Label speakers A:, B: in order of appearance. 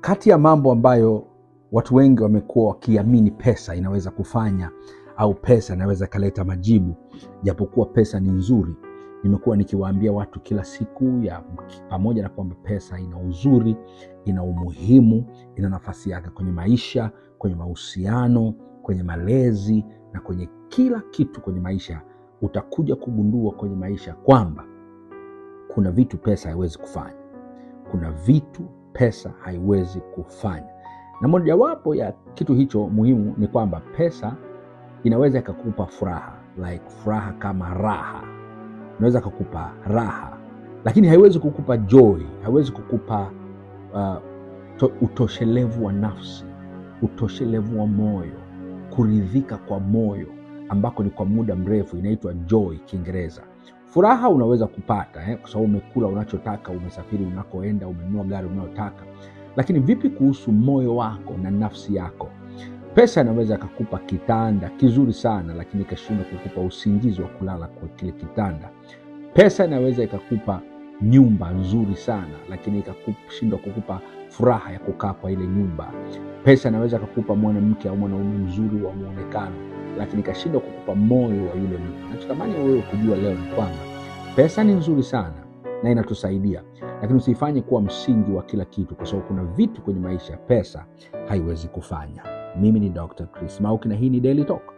A: kati ya mambo ambayo watu wengi wamekuwa wakiamini pesa inaweza kufanya au pesa inaweza ikaleta majibu, japokuwa pesa ni nzuri, nimekuwa nikiwaambia watu kila siku ya pamoja na kwamba pesa ina uzuri, ina umuhimu, ina nafasi yake kwenye maisha, kwenye mahusiano, kwenye malezi na kwenye kila kitu kwenye maisha, utakuja kugundua kwenye maisha kwamba kuna vitu pesa haiwezi kufanya. Kuna vitu pesa haiwezi kufanya, na mojawapo ya kitu hicho muhimu ni kwamba pesa inaweza ikakupa furaha, like furaha kama raha, inaweza kakupa raha, lakini haiwezi kukupa joy, haiwezi kukupa uh, to, utoshelevu wa nafsi, utoshelevu wa moyo, kuridhika kwa moyo ambako ni kwa muda mrefu, inaitwa joy Kiingereza. Furaha unaweza kupata eh, kwa sababu umekula unachotaka, umesafiri unakoenda, umenunua gari unayotaka, lakini vipi kuhusu moyo wako na nafsi yako? Pesa inaweza ikakupa kitanda kizuri sana, lakini ikashindwa kukupa usingizi wa kulala kwa kile kitanda. Pesa inaweza ikakupa nyumba nzuri sana, lakini ikashindwa kukupa furaha ya kukaa kwa ile nyumba. Pesa inaweza ikakupa mwanamke au mwanaume mzuri wa mwonekano, lakini ikashindwa kukupa moyo wa yule mtu. Nachotamani wewe kujua leo ni kwamba pesa ni nzuri sana na inatusaidia, lakini usiifanye kuwa msingi wa kila kitu, kwa sababu kuna vitu kwenye maisha pesa haiwezi kufanya. Mimi ni Dr. Chris Mauki na hii ni Daily Talk.